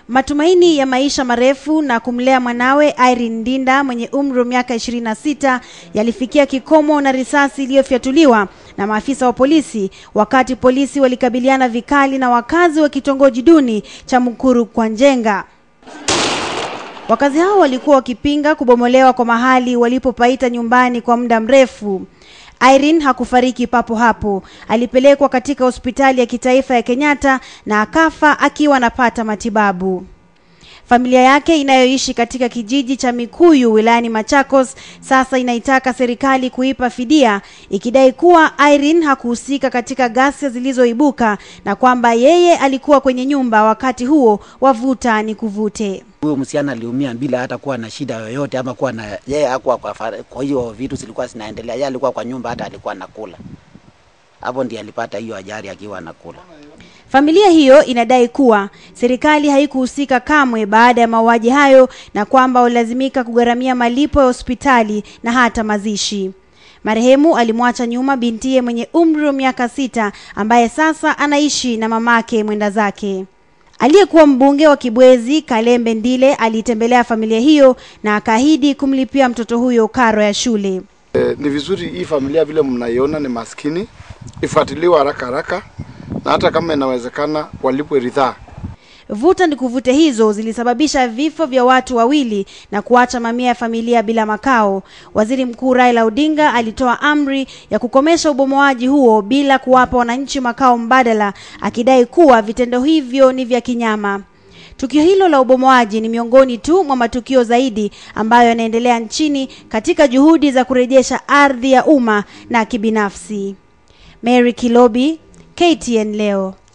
Matumaini ya maisha marefu na kumlea mwanawe Irene Ndinda mwenye umri wa miaka 26 yalifikia kikomo na risasi iliyofyatuliwa na maafisa wa polisi wakati polisi walikabiliana vikali na wakazi wa kitongoji duni cha Mukuru kwa Njenga. Wakazi hao walikuwa wakipinga kubomolewa kwa mahali walipopaita nyumbani kwa muda mrefu. Irene hakufariki papo hapo. Alipelekwa katika hospitali ya kitaifa ya Kenyatta na akafa akiwa anapata matibabu. Familia yake inayoishi katika kijiji cha Mikuyu wilayani Machakos sasa inaitaka serikali kuipa fidia ikidai kuwa Irene hakuhusika katika ghasia zilizoibuka na kwamba yeye alikuwa kwenye nyumba wakati huo wavuta ni kuvute. Huyo msichana aliumia bila hata kuwa na shida yoyote ama kuwa na yeye hakuwa kwa, fara- kwa hiyo vitu zilikuwa zinaendelea. Yeye alikuwa kwa nyumba, hata alikuwa anakula hapo, ndiye alipata hiyo ajali akiwa anakula. Familia hiyo inadai kuwa serikali haikuhusika kamwe baada ya mauaji hayo na kwamba walilazimika kugharamia malipo ya hospitali na hata mazishi. Marehemu alimwacha nyuma bintiye mwenye umri wa miaka sita ambaye sasa anaishi na mamake mwenda zake. Aliyekuwa mbunge wa Kibwezi Kalembe Ndile aliitembelea familia hiyo na akaahidi kumlipia mtoto huyo karo ya shule. E, ni vizuri hii familia vile mnaiona ni maskini ifuatiliwe haraka haraka, na hata kama inawezekana walipwe ridhaa. Vuta ni kuvute hizo zilisababisha vifo vya watu wawili na kuacha mamia ya familia bila makao. Waziri Mkuu Raila Odinga alitoa amri ya kukomesha ubomoaji huo bila kuwapa wananchi makao mbadala, akidai kuwa vitendo hivyo ni vya kinyama. Tukio hilo la ubomoaji ni miongoni tu mwa matukio zaidi ambayo yanaendelea nchini katika juhudi za kurejesha ardhi ya umma na kibinafsi. Mary Kilobi, KTN leo.